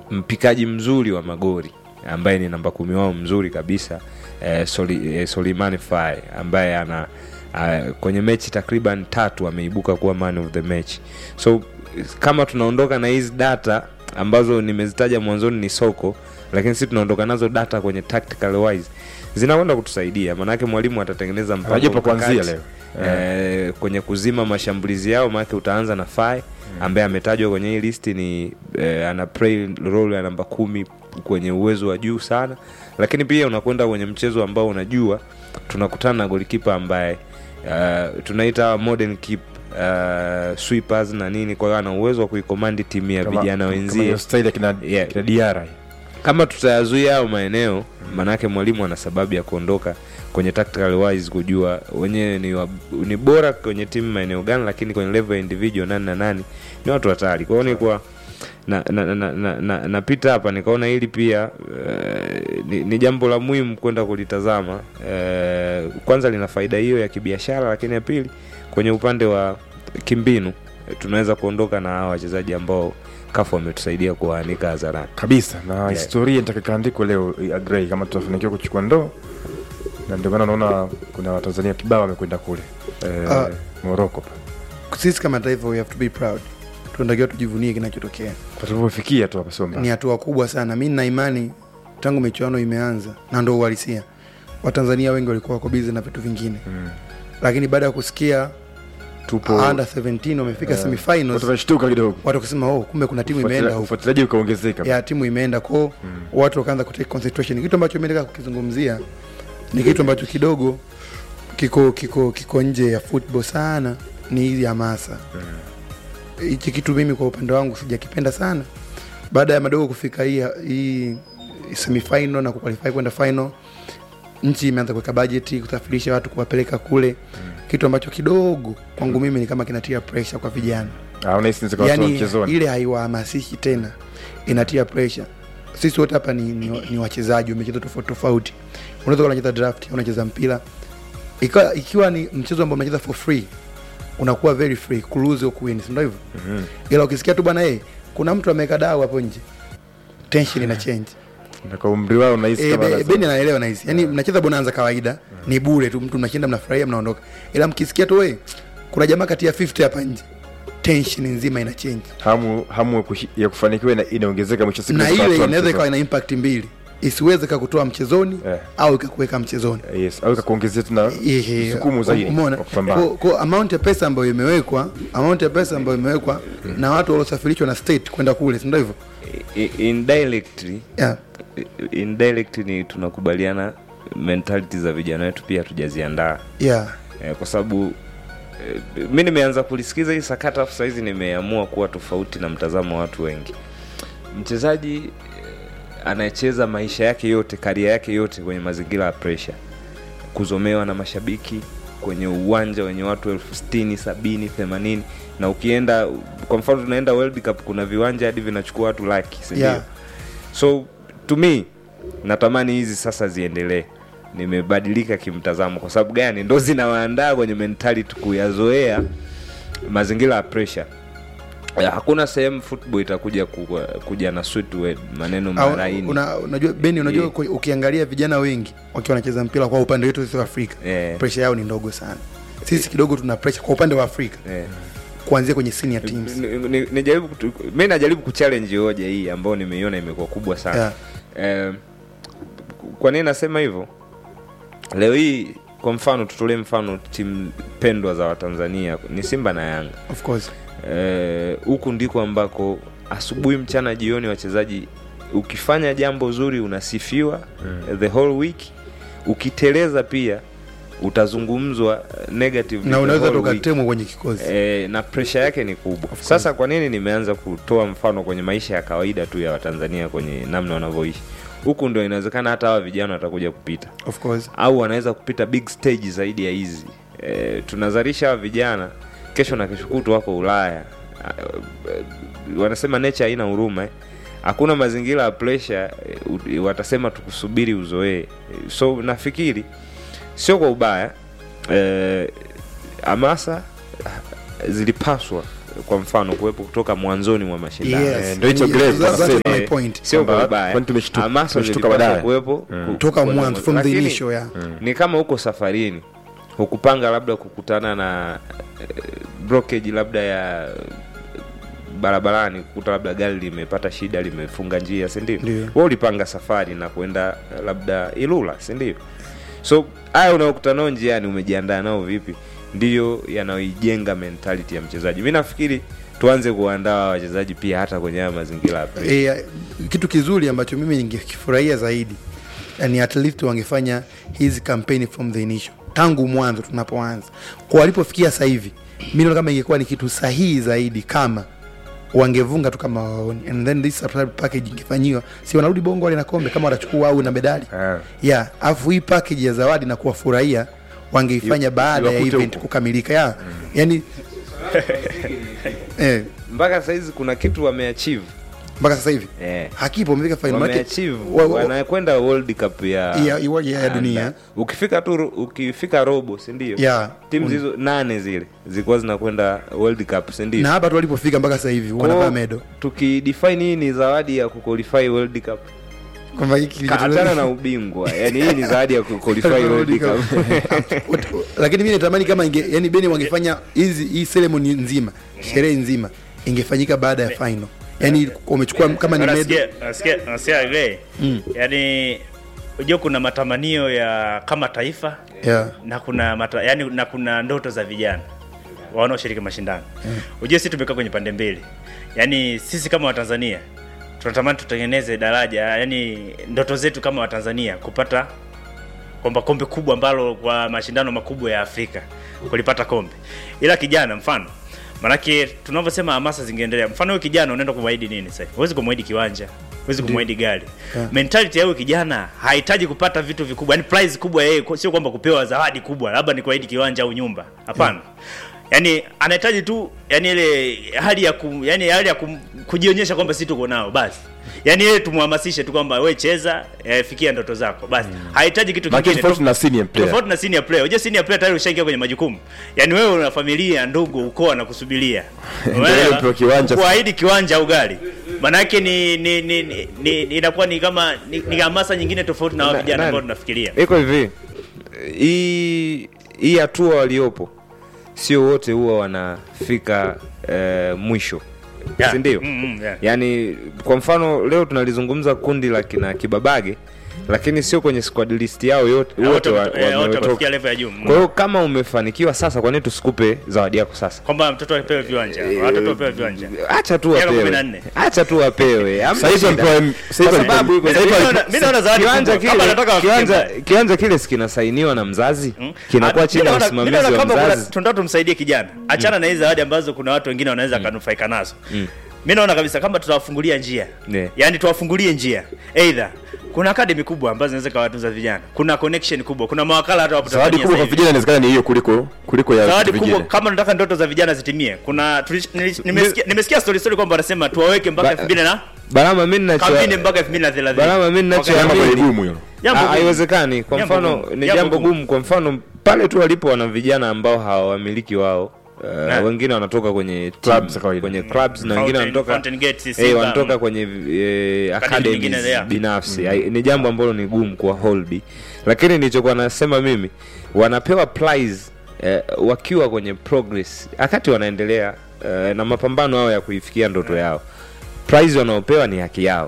mpikaji mzuri wa magori ambaye ni namba kumi wao mzuri kabisa eh, Soli, eh, Solimani Faye ambaye ana uh, kwenye mechi takriban tatu ameibuka kuwa man of the match so kama tunaondoka na hizi data ambazo nimezitaja mwanzoni ni soko lakini si tunaondoka nazo data kwenye tactical wise zinakwenda kutusaidia maanake mwalimu atatengeneza mpango Anajua pa kuanzia mkakati, leo. eh, kwenye kuzima mashambulizi yao maanake utaanza na Faye ambaye ametajwa kwenye hii listi ni eh, ana play role ya namba kumi kwenye uwezo wa juu sana lakini pia unakwenda kwenye mchezo ambao unajua tunakutana na golikipa ambaye uh, tunaita modern keep uh, sweepers na nini kwa hiyo ana uwezo wa kuikomandi timu ya Kama- vijana kama wenzie hiyo style ya kina, Yeah. kina Diarra. kama tutayazuia hayo maeneo maanake mwalimu ana sababu ya kuondoka kwenye tactical wise kujua wenyewe ni, wa, ni bora kwenye timu maeneo gani lakini kwenye level ya individual nani na nani ni watu hatari kwao nikuwa na, na, na, na, na, napita hapa nikaona hili pia uh, ni, ni jambo la muhimu kwenda kulitazama uh, kwanza lina faida hiyo ya kibiashara lakini ya pili kwenye upande wa kimbinu eh, tunaweza kuondoka na hawa wachezaji ambao kafu wametusaidia kuwaanika hadharani kabisa na historia nitakaandikwa leo ya Gray kama tutafanikiwa kuchukua ndoo na ndio maana unaona kuna watanzania kibao wamekwenda kule eh, Ah. Morocco sisi kama taifa we have to be proud tunatakiwa tujivunie kinachotokea kwa tulivyofikia tu hapa sio mbaya. ni hatua kubwa sana mi nina imani tangu michuano imeanza na ndo uhalisia watanzania wengi walikuwa wako bizi na vitu vingine Mm. lakini baada ya kusikia tupo under 17 wamefika eh, semifinals watu wameshtuka kidogo watu wakasema oh, kumbe kuna timu imeenda Ufuatilia- huko ufuatiliaji ukaongezeka ya timu imeenda ko watu wakaanza kutake concentration kitu ambacho mi nataka kukizungumzia ni kitu ambacho kidogo kiko kiko kiko nje ya football sana ni hizi hamasa hichi kitu mimi kwa upande wangu sijakipenda sana baada ya madogo kufika hii hii semifinal na kuqualify kwenda final nchi imeanza kuweka bajeti kusafirisha watu kuwapeleka kule kitu ambacho kidogo kwangu mimi ni kama kinatia pressure kwa vijana Ah, unahisi ni zikawa yani mchezoni ile haiwahamasishi tena inatia pressure sisi wote hapa ni, ni, ni wachezaji wamecheza tofauti tofauti unaweza kuwa unacheza draft au unacheza mpira ikiwa, ikiwa ni mchezo ambao unacheza for free unakuwa very free kulose au kuwin si ndio hivyo Mhm. ila ukisikia tu bwana hey, kuna mtu ameweka dau hapo nje tension ina change Na kwa umri wao unahisi Eh, kama be- lazima- beni anaelewa na hizi yani mnacheza bonanza kawaida ni bure tu mtu mnashinda mnafurahia mnaondoka ila mkisikia tu we kuna jamaa kati ya 50 hapa nje tension nzima ina change hamu hamu ya kushi- ya kufanikiwa ina- inaongezeka mwisho wa siku na unaweza ile kutoa inaweza ikawa mchezo. ina impact mbili isiweze kakutoa mchezoni Eh. au ikakuweka mchezoni yes au ikakuongezea tuna Ehe, msukumu zaidi umeona wa kupambana. Kwa- kwa amount ya pesa ambayo imewekwa amount ya pesa ambayo imewekwa na watu waliosafirishwa na state kwenda kule si ndio hivyo I- indirectly yeah. indirectly ni tunakubaliana mentality za vijana wetu pia hatujaziandaa yeah. eh, kwa sababu eh, mi nimeanza kulisikiza hii sakata afu sahizi nimeamua kuwa tofauti na mtazamo wa watu wengi mchezaji eh, anayecheza maisha yake yote karia yake yote kwenye mazingira ya pressure kuzomewa na mashabiki kwenye uwanja wenye watu elfu sitini sabini themanini na ukienda kwa mfano tunaenda World Cup kuna viwanja hadi vinachukua watu laki sindio Yeah. so to me natamani hizi sasa ziendelee nimebadilika kimtazamo kwa sababu gani ndo zinawaandaa kwenye mentality kuyazoea mazingira ya pressure Eh, hakuna sehemu football itakuja ku, kuja na sweet word, maneno Au- maraini una, unajua beni unajua Yeah. kwa- ukiangalia vijana wengi wakiwa wanacheza mpira kwa upande wetu sisi wa afrika Eh. pressure yao ni ndogo sana sisi kidogo tuna pressure kwa upande wa afrika eh. kuanzia kwenye senior teams Ni- ni- nijaribu kutu- mi najaribu kuchallenge hoja hii ambayo nimeiona imekuwa kubwa sana Yeah. eh, kwa nini nasema hivyo leo hii kwa mfano tutolee mfano timu pendwa za watanzania ni simba na yanga of course Eh, huku ndiko ambako asubuhi mchana jioni wachezaji ukifanya jambo zuri unasifiwa mm. the whole week ukiteleza pia utazungumzwa eh, negative na the unaweza whole week. tukatemwa kwenye kikosi E, na presha yake ni kubwa sasa kwa nini nimeanza kutoa mfano kwenye maisha ya kawaida tu ya watanzania kwenye namna wanavyoishi huku ndio inawezekana hata hawa vijana watakuja kupita of course au wanaweza kupita big stage zaidi ya hizi e, tunazalisha hawa vijana kesho na kesho kutu wako ulaya Ah, eh, wanasema nature haina huruma eh. hakuna mazingira ya pressure eh, u- watasema tukusubiri uzoee Eh, so nafikiri sio kwa ubaya eh, hamasa zilipaswa kwa mfano kuwepo kutoka mwanzoni mwa mashindano Yes. Eh, ndio hicho Yes, Grace that- that's anasema. my Eh, point. sio kwa Kwamba, ubaya kwani tumeshtuka- Hamasa tumeshtuka ilipaswa baadaye. kuwepo ku- Toka kuwa na mwanzo, from the Lakini, initial, yeah. ni kama huko safarini hukupanga labda kukutana na eh, blockage labda ya barabarani kukuta labda gari limepata shida limefunga njia si ndio Ndio. wewe ulipanga safari na kwenda eh, labda ilula si ndio so haya unaokutana nao njiani umejiandaa nao vipi ndiyo yanayoijenga mentality ya mchezaji mi nafikiri tuanze kuandaa wachezaji pia hata kwenye haya mazingira ya pre- e, kitu kizuri ambacho mimi ningekifurahia zaidi ni at least wangefanya hizi kampeni from the initial tangu mwanzo tunapoanza kwa walipofikia sasa hivi mi naona kama ingekuwa ni kitu sahihi zaidi kama wangevunga tu kama waoni and then this subscribe package ingefanyiwa si wanarudi bongo wale na kombe kama watachukua au na medali Ah. yeah afu hii package ya zawadi na kuwafurahia wangeifanya baada ya iwakute event huko. kukamilika yeah. yani eh, mpaka sahizi kuna kitu wameachieve mpaka sasa hivi eh. hakipo wamefika final Maana- wameachieve wa- wa- wanakwenda world cup ya ya, ya, ya, ya dunia ukifika tu ro- ukifika robo si ndio Yeah. timu hizo nane zile zilikuwa zinakwenda world cup si ndio na hapa tu walipofika mpaka sasa hivi wanavaa Kwa- medo tukidefine hii ni zawadi ya kuqualify world cup kwamba hiki achana na ubingwa yani hii ni zawadi ya kuqualify world cup lakini mi natamani kama inge, yani beni wangefanya hizi hii ceremony nzima sherehe nzima ingefanyika baada ya final yani umechukua kama ni medo Unasikia- unasikia- unasikia Gray? yaani unajua kuna matamanio ya kama taifa yeah. na kuna mata, yani, na kuna ndoto za vijana wanaoshiriki mashindano ujue sisi tumekaa kwenye pande mbili yaani sisi kama watanzania tunatamani tutengeneze daraja yani ndoto zetu kama watanzania kupata kwamba kombe kubwa ambalo kwa mashindano makubwa ya afrika kulipata kombe ila kijana mfano manake tunavyosema hamasa zingeendelea mfano huyu kijana unaenda kumwahidi nini sasa huwezi kumwahidi kiwanja huwezi kumwahidi gari Yeah. mentality ya huyu kijana hahitaji kupata vitu vikubwa yani prize kubwa yeye sio kwamba kupewa zawadi kubwa labda ni kuahidi kiwanja au nyumba hapana yani anahitaji tu yani ile hali ya kum, yani hali ya kum, kujionyesha kwamba si tuko nao basi yani yeye tumhamasishe tu kwamba we cheza eh, fikia ndoto zako basi hahitaji kitu Maana kingine tofauti na senior player. tofauti na senior player unajua senior player tayari ushaingia kwenye majukumu yani wewe una familia ndugu ukoo na kusubiria Ndio upewe kiwanja. kuahidi kiwanja au gari manake ni, ni, ni, ni, ni inakuwa ni kama ni, ni hamasa nyingine tofauti na hao Na- vijana nani? ambao tunafikiria iko hivi hii hii hatua waliopo sio wote huwa wanafika eh, mwisho Yeah. si ndio Mm, mm, yeah. yaani kwa mfano leo tunalizungumza kundi la kina kibabage lakini sio kwenye squad list yao yote Na wote wa- wote- eh, wote wametoka. wamefikia level ya juu Mm. kwa hiyo kama umefanikiwa sasa kwa nini tusikupe zawadi yako sasa kwamba mtoto apewe viwanja watoto wapewe viwanja acha tu Miaka kumi wapewe na nne. acha tu wapewe Hamna Sasa hivi shida. walipewa- sasa hivi Kwa walipewa- sababu iko- sasa hivi Mimi walipewa- naona- mimi naona zawadi kiwanja kubwa. Kama kile anataka wafikie kiwanja mbali. kiwanja kile si kinasainiwa na mzazi Mm. kinakuwa Ah, chini mimi ya naona- usimamizi mimi naona wa kama kuna- mzazi tunataka tumsaidie kijana achana na hizi zawadi ambazo kuna watu wengine wanaweza kanufaika nazo mi naona kabisa kama tutawafungulia njia Yeah. yaani tuwafungulie njia eidha kuna akademi kubwa ambazo zinaweza kawatunza vijana kuna connection kubwa kuna mawakala hata wapo zawadi Tanzania kubwa kwa sasa hivi. vijana inawezekana ni hiyo kuliko kuliko ya zawadi vitu kubwa vingine. kama nataka ndoto za vijana zitimie kuna tulish- nilish- nimesikia nimesikia story story kwamba wanasema tuwaweke mpaka Ba- elfu mbili na barama mi ninacho kampeni mpaka elfu mbili na thelathini barama mi Kama ninachoamini kweli gumu hilo Jambo Ah, gumu. haiwezekani kwa Jambo mfano gumu. ni Jambo jambo gumu. gumu kwa mfano pale tu walipo wana vijana ambao hawawamiliki wao Uh, Na. wengine wanatoka kwenye Clubs team, za kawaida. kwenye clubs na wengine Fountain- wanatoka Fountain Gate, eh, Simba, wanatoka mm. kwenye eh, Academy nyingine academies there. binafsi Ai- ni jambo ambalo ni gumu kwa holdi lakini nilichokuwa nasema mimi wanapewa prize eh, wakiwa kwenye progress wakati wanaendelea eh, na mapambano yao ya kuifikia ndoto yao prize wanaopewa ni haki yao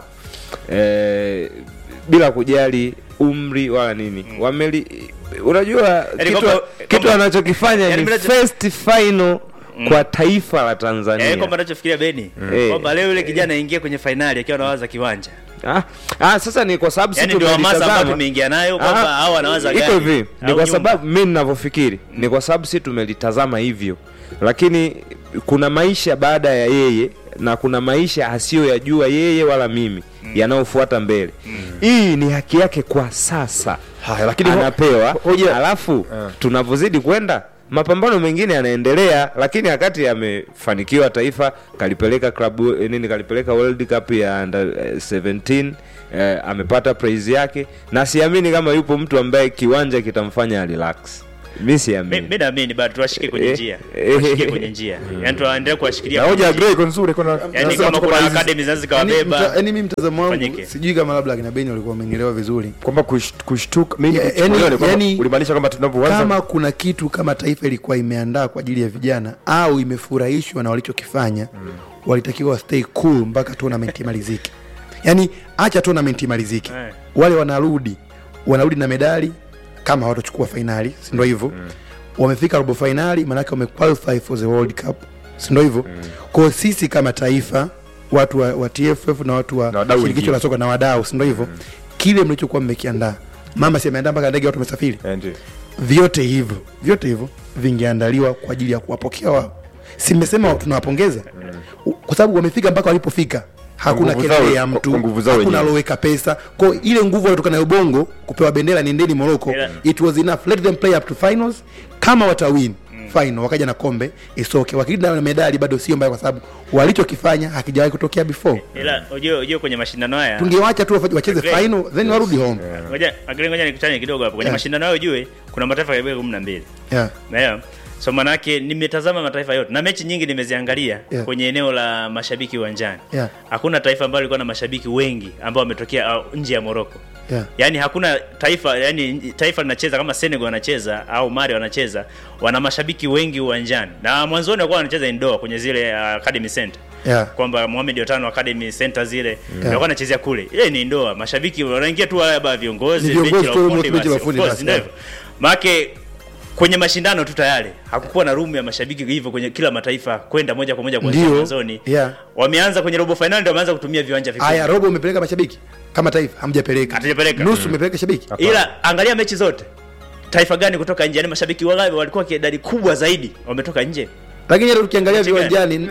eh, bila kujali umri wala nini wameli unajua Yaani kitu, kwamba- kitu kwamba- anachokifanya yaani ni mimi nacho- first final kwa taifa la Eh, tanzania kwamba nachofikiria beni Eh. kwamba leo yule kijana aingie kwenye fainali akiwa anawaza kiwanja ah, ah, sasa ni kwa sababu yani sisi ndio hamasa ambayo tumelitazama tumeingia nayo kwamba Ah, hao anawaza iko gari hivi ni au kwa nyumba. sababu mi ninavyofikiri ni kwa sababu si tumelitazama hivyo lakini kuna maisha baada ya yeye na kuna maisha asiyoyajua yeye wala mimi yanayofuata mbele hii ni haki yake kwa sasa Haya, lakini ho- anapewa hoja- alafu Ah. tunavyozidi kwenda mapambano mengine yanaendelea lakini wakati amefanikiwa taifa kalipeleka klabu eh, nini kalipeleka world cup ya under eh, 17 eh, amepata praise yake na siamini kama yupo mtu ambaye kiwanja kitamfanya relax mi Mi- siamini mi naamini bado tuwashike kwenye Eh, njia eh, tuwashike eh, kwenye njia yani tuwaendelee kuwashikilia na hoja ya kwenye Gray njia. iko nzuri kuna yani nasema kama tuko kuna baadhi- academy zinaweza Yaani mta- zikawabeba yaani mi mtazamo wangu Fanyike. sijui kama labda akina beni walikuwa wamenielewa vizuri kwamba kush- kushtuka mimi Ya- kuchukuliwa yani- ni kwamba yani- ulimaanisha kwamba tunapoanza kama kuna kitu kama taifa ilikuwa imeandaa kwa ajili ya vijana au imefurahishwa na walichokifanya mm. walitakiwa stay cool mpaka tournament imalizike yaani acha tournament imalizike Eh. wale wanarudi wanarudi na medali kama hawatochukua fainali sindo hivyo mm. wamefika robo fainali maanake wamequalify for the world cup sindo hivyo mm. kwao sisi kama taifa watu wa, wa tff na watu wa Na wadau shirikisho wengine. la soka na wadau sindo hivyo mm. kile mlichokuwa mmekiandaa mama si ameandaa mpaka ndege watu wamesafiri Eh, ndio. vyote hivyo vyote hivyo vingeandaliwa kwa ajili ya kuwapokea wao simesema tunawapongeza mm. kwa sababu wamefika mpaka walipofika hakuna nguvu kelele zao- ya mtu kwa nguvu zao hakuna wenyewe. aloweka pesa kwa ile nguvu waliotoka nayo bongo kupewa bendera nendeni moroko Ila- it was enough let them play up to finals kama watawin mm. final wakaja na kombe isoke wakirudi na medali bado sio mbaya kwa sababu walichokifanya hakijawahi kutokea before ila ujue ujue kwenye mashindano haya tungewacha tu wafa- wacheze Great. final then warudi home ngoja Agree, ngoja nikutane kidogo hapo kwenye Yeah. mashindano hayo ujue kuna mataifa karibia kumi na mbili yeah. Naelewa? so manake nimetazama mataifa yote na mechi nyingi nimeziangalia Yeah. kwenye eneo la mashabiki uwanjani Yeah. hakuna taifa ambalo lilikuwa na mashabiki wengi ambao wametokea uh, nje ya moroko Yeah. yaani hakuna taifa yani taifa linacheza kama senegal wanacheza au mari wanacheza wana mashabiki wengi uwanjani na mwanzoni walikuwa wanacheza indoor kwenye zile uh, academy center Yeah. kwamba Mohamed Otano Academy Center zile walikuwa wanachezea kule. Ile ni ndoa, mashabiki wanaingia tu wale ba viongozi, Ni viongozi benchi la tu, ufundi benchi la basi, ufundi of course, basi, ndio yeah. hivyo. Maana kwenye mashindano tu tayari hakukuwa na room ya mashabiki hivyo kwenye kila mataifa kwenda moja kwa moja kuanzia Ndio, mwanzoni. yeah. Wameanza kwenye robo finali ndio wameanza kutumia viwanja vikubwa. Aya, robo umepeleka mashabiki kama taifa hamjapeleka, Hatujapeleka. nusu umepeleka shabiki. Ila angalia mechi zote. Taifa gani kutoka nje? Yaani mashabiki wangapi walikuwa kwa idadi kubwa zaidi wametoka nje? Lakini hata ukiangalia Mechi gani? viwanjani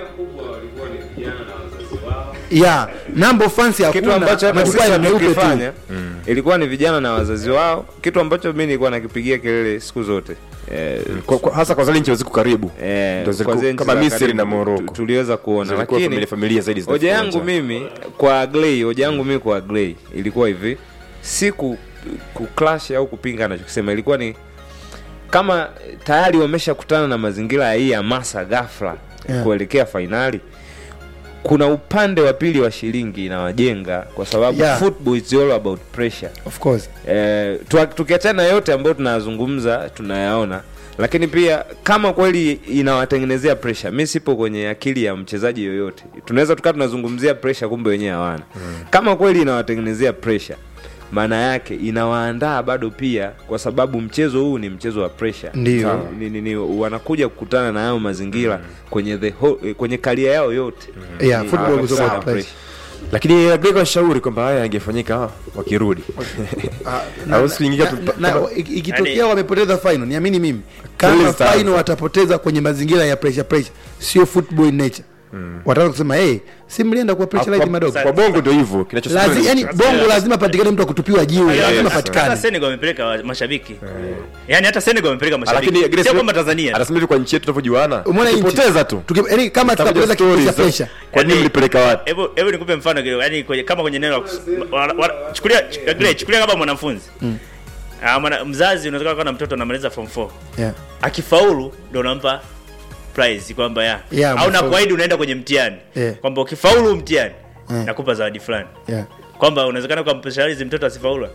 ya nambo fansi kitu hakuna ambacho hata majukwaa sisi ya meupe tu. tukifanya ilikuwa ni vijana na wazazi wao kitu ambacho mi nilikuwa nakipigia kelele siku zote eh, Kwa- kwa- hasa kwa zile nchi ziko karibu eh, Ndio zilikuwa kwa zile nchi kama za Misri karibu na tu- Morocco tuliweza kuona Zilikuwa lakini familia familia zaidi hoja zinafika yangu uwanjani. mimi kwa Agley, hoja yangu mimi kwa Agley ilikuwa hivi, si ku, ku clash au kupinga anachokisema, ilikuwa ni kama tayari wameshakutana na mazingira ya hii hamasa ghafla Yeah. kuelekea fainali, kuna upande wa pili wa shilingi inawajenga kwa sababu Yeah. football is all about pressure. Of course. Eh, tua- tukiachana na yote ambayo tunayazungumza tunayaona lakini pia kama kweli inawatengenezea pressure mi sipo kwenye akili ya mchezaji yoyote tunaweza tukaa tunazungumzia pressure kumbe wenyewe hawana kama kweli inawatengenezea pressure maana yake inawaandaa bado pia kwa sababu mchezo huu ni mchezo wa pressure Ndio. Sawa. ni, ni, ni, wanakuja kukutana na hayo mazingira kwenye the whole, kwenye karia yao yote Yeah, Ni- football ni- is about sawa, pressure. lakini agrego shauri kwamba haya yangefanyika wakirudi Na- Au siku nyingine na- tu- na- kama- iki- ikitokea Yaani- wamepoteza final niamini mimi Kelele kama zitaanza. final watapoteza kwenye mazingira ya pressure pressure sio football in nature wataanza kusema hey, si mlienda kwa pressure Kwa- madogo kwa bongo ndio hivyo kinachosema Lazi, ni- yani bongo lazima patikane mtu akutupiwa jiwe Hata- lazima hata patikane Senegal wamepeleka wa- mashabiki. Yaani hata Senegal wamepeleka lakini mashabiki. Agrego- Sio kwamba Tanzania. anasema hivi kwa nchi yetu tunavyojuana Umeona nchi? tukipoteza tu Tuki- yani kama Tutakuja tutapoteza stories kitu cha za- pressure kwa nini Yaani- mlipeleka wapi Hebu hebu nikupe mfano kidogo. Yaani kwenye kama kwenye neno la kus- wa- wa- chukulia chukulia chukulia kama mwanafunzi. Ah, mwana, mzazi unaweza kuwa na mtoto anamaliza form 4. yeah. Akifaulu ndio unampa prize kwamba ya. Yeah, Au umefaulu. nakuahidi unaenda kwenye mtihani. Yeah. Kwamba ukifaulu mtihani Yeah. nakupa zawadi fulani. Yeah. Kwamba unawezekana ukampeshalizi mtoto asifaulu.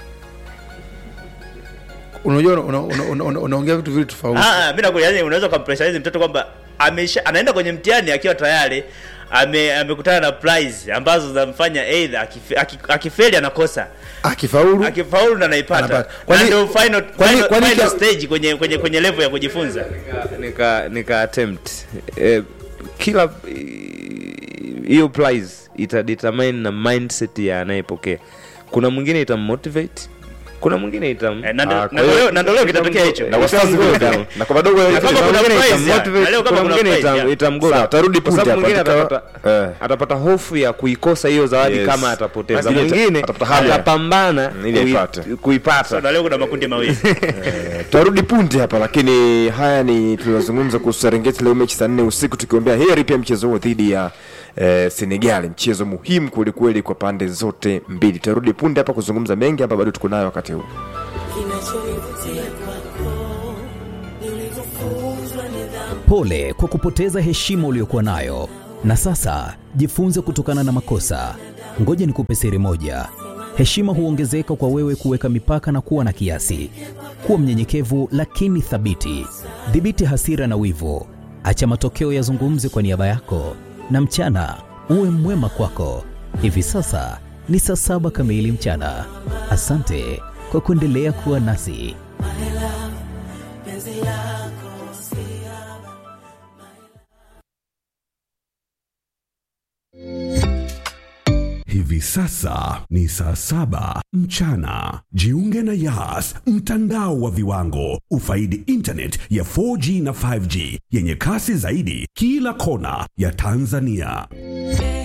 unajua una- una- una- una- unaongea vitu vile tofauti Ah, ah, mimi nakuja yani unaweza kumpressurize mtoto kwamba amesha anaenda kwenye mtihani akiwa tayari ame amekutana na prize ambazo zinamfanya either akife- aki- akifeli anakosa akifaulu akifaulu na anaipata Anapata. Kwani- na ndio final kwani- final, kwani final kia- stage kwenye kwenye kwenye level ya kujifunza nika nika attempt eh, kila eh, hiyo prize itadetermine na mindset ya anayepokea kuna mwingine itammotivate kuna mwingine itam Eh, na ndio- Ah, na kwa ndio hiyo- leo- na ndio leo kitatokea hicho na wasiwasi vile vile. na kwa madogo Na kama Kuna kuna mwingine prize, itammotivate, ya. Na leo kama kuna kuna mwingine prize, itam- ya. itamgoda. Sawa, tarudi Kwa sababu punde mwingine hapa, atapata katika- eh. atapata hofu ya kuikosa hiyo zawadi Yes. kama atapoteza Mwingine mwingine atapata hamu ya- atapambana Mm, ili kui- aipate. kuipata na leo kuna makundi mawili tutarudi punde hapa lakini haya ni tunazungumza kuhusu serengeti leo mechi saa nne usiku tukiombea heri pia mchezo huo dhidi ya eh, senegal mchezo muhimu kwelikweli kwa pande zote mbili tutarudi punde hapa kuzungumza mengi hapa bado tuko nayo wakati huu kinachonivutia kwako Pole kwa kupoteza heshima uliyokuwa nayo, na sasa jifunze kutokana na makosa. Ngoja nikupe siri moja: heshima huongezeka kwa wewe kuweka mipaka na kuwa na kiasi. Kuwa mnyenyekevu lakini thabiti. Dhibiti hasira na wivu, acha matokeo yazungumze kwa niaba yako, na mchana uwe mwema kwako. Hivi sasa ni saa saba kamili mchana. Asante kwa kuendelea kuwa nasi. Hivi sasa ni saa saba mchana. Jiunge na Yas, mtandao wa viwango. Ufaidi internet ya 4G na 5G yenye kasi zaidi kila kona ya Tanzania.